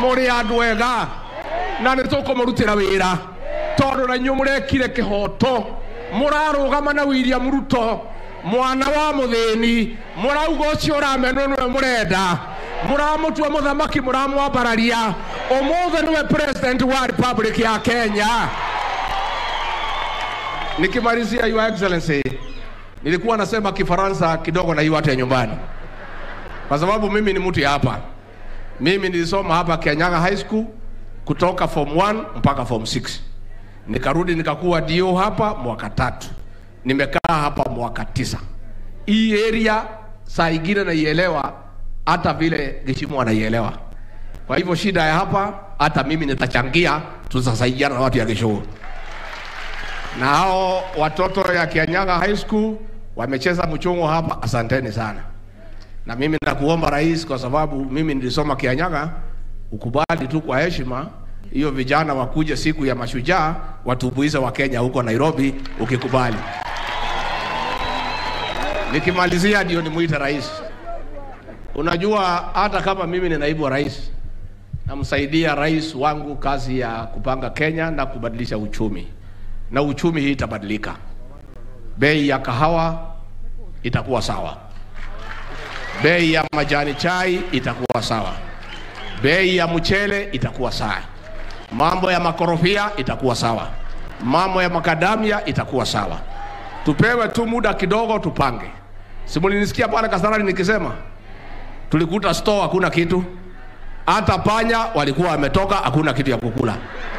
muri andu ega na nä tå kå må rutä ra wä ra tondå na inyuä må rekire kä hoto må rarå gama na william ruto mwana wa må thä ni må rauga å cio å ramenwo nä we må renda må ramå tua må thamaki må ramwambararia å må thä nä we president wa republic ya kenya nikimalizia your excellency nilikuwa nasema kifaransa kidogo na hiyo hata ya nyumbani kwa sababu mimi ni mtu ya hapa mimi nilisoma hapa Kenyaga High School kutoka form 1 mpaka form 6. Nikarudi nikakuwa dio hapa mwaka tatu, nimekaa hapa mwaka tisa. Hii area saa ingine naielewa hata vile Gishimo anaielewa. Kwa hivyo shida ya hapa, hata mimi nitachangia, tutasaidiana na watu ya Gishuru na hao watoto ya Kianyaga High School wamecheza mchongo hapa, asanteni sana na mimi nakuomba rais, kwa sababu mimi nilisoma Kianyaga, ukubali tu kwa heshima hiyo, vijana wakuje siku ya mashujaa watubuize wa Kenya huko Nairobi, ukikubali. Nikimalizia ndio nimuite rais. Unajua, hata kama mimi ni naibu wa rais, namsaidia rais wangu kazi ya kupanga Kenya na kubadilisha uchumi, na uchumi hii itabadilika. Bei ya kahawa itakuwa sawa bei ya majani chai itakuwa sawa, bei ya mchele itakuwa sawa, mambo ya makorofia itakuwa sawa, mambo ya makadamia itakuwa sawa. Tupewe tu muda kidogo, tupange. Simulinisikia pale Kasarani nikisema tulikuta store hakuna kitu, hata panya walikuwa wametoka, hakuna kitu ya kukula.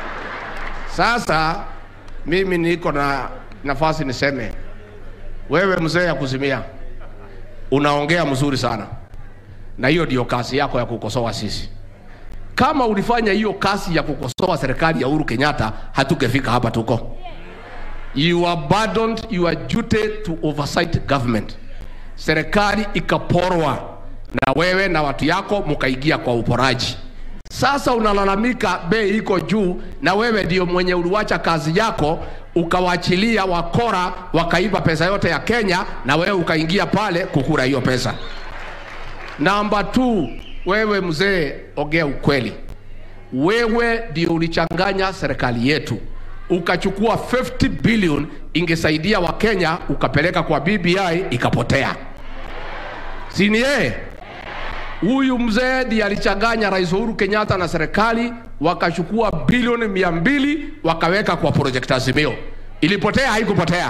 Sasa mimi niko na nafasi niseme, wewe mzee ya kuzimia unaongea mzuri sana, na hiyo ndio kazi yako ya kukosoa sisi. Kama ulifanya hiyo kazi ya kukosoa serikali ya Uhuru Kenyatta, hatungefika hapa tuko. You abandoned your duty to oversight government. Serikali ikaporwa na wewe na watu yako mkaingia kwa uporaji. Sasa unalalamika bei iko juu, na wewe ndio mwenye uliwacha kazi yako ukawachilia wakora wakaiba pesa yote ya Kenya, na wewe ukaingia pale kukura hiyo pesa. Namba 2, wewe mzee, ongea ukweli. Wewe ndio ulichanganya serikali yetu, ukachukua 50 billion ingesaidia Wakenya, ukapeleka kwa BBI ikapotea, si ni yeye? Huyu mzee ndiye alichanganya Rais Uhuru Kenyatta na serikali, wakachukua bilioni mia mbili wakaweka kwa project Azimio. Ilipotea? Haikupotea?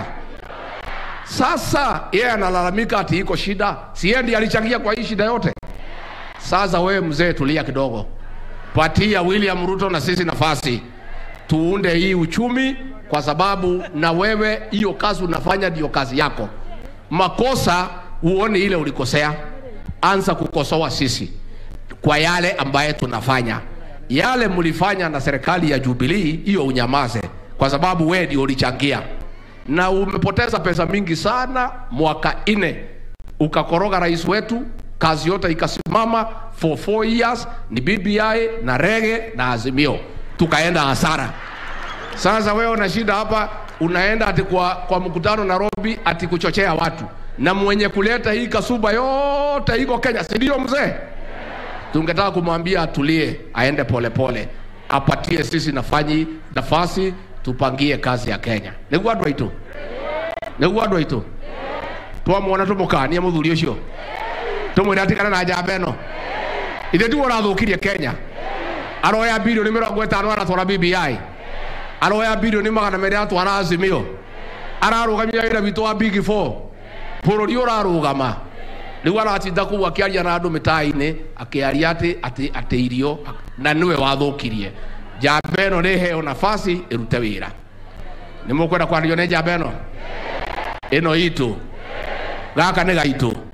Sasa yeye analalamika ati iko shida, si yeye ndiye alichangia kwa hii shida yote? Sasa wewe mzee, tulia kidogo, patia William Ruto na sisi nafasi tuunde hii uchumi, kwa sababu na wewe hiyo kazi unafanya ndio kazi yako. Makosa uone ile ulikosea anza kukosoa sisi kwa yale ambaye tunafanya. Yale mlifanya na serikali ya Jubilee, hiyo unyamaze, kwa sababu wewe ndio ulichangia, na umepoteza pesa mingi sana. Mwaka nne ukakoroga rais wetu, kazi yote ikasimama for four years, ni BBI na rege na Azimio, tukaenda hasara. Sasa wewe una shida hapa, unaenda ati kwa, kwa mkutano Nairobi ati kuchochea watu na mwenye kuleta hii kasuba yote iko Kenya, si ndio mzee? Tungetaka kumwambia atulie, aende polepole pole, apatie sisi nafanyi nafasi tupangie kazi ya Kenya. niguo andu aitu niguo andu aitu twamwona tumukanie muthuri ucio tumwire atigane na njamba ĩno ithe tiwe ũrathukirie Kenya aroya bilioni mĩrongo ĩtano aratwara BBI aroya bilioni magana merĩ aratwara Azimio ararũgamia wĩra witũ wa Big Four bũrũri ũrarũgama rĩu aratinda kũu akĩaria na andũ mĩtaa-inĩ akĩaria atĩ atĩ atĩ irio na nĩwe wathũkirie njamba ĩno nĩ heo nafasi ĩrute wĩra nĩ mũkwenda kwario nĩ njamba ĩno ĩno itũ gaka nĩ gaitũ